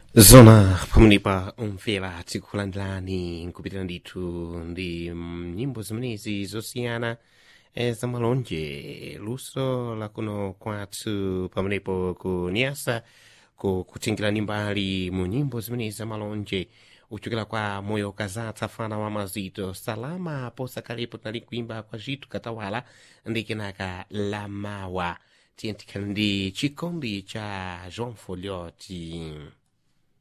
zona pamwenepa umvera tikulandilani nkupitira ndithu ndi mm, nyimbo zimenezi zosiyana eh, zamalonje luso lakuno kwathu pamenepo ku niasa ku kutingirani mbali mu nyimbo zimenezi zamalonje uchokera kwa moyo kazatsa fana wa mazito salama posakalepo tinali kuimba kwa zithu katawala ndi kenaka lamawa tiye tikhali ndi chikondi cha jean folioti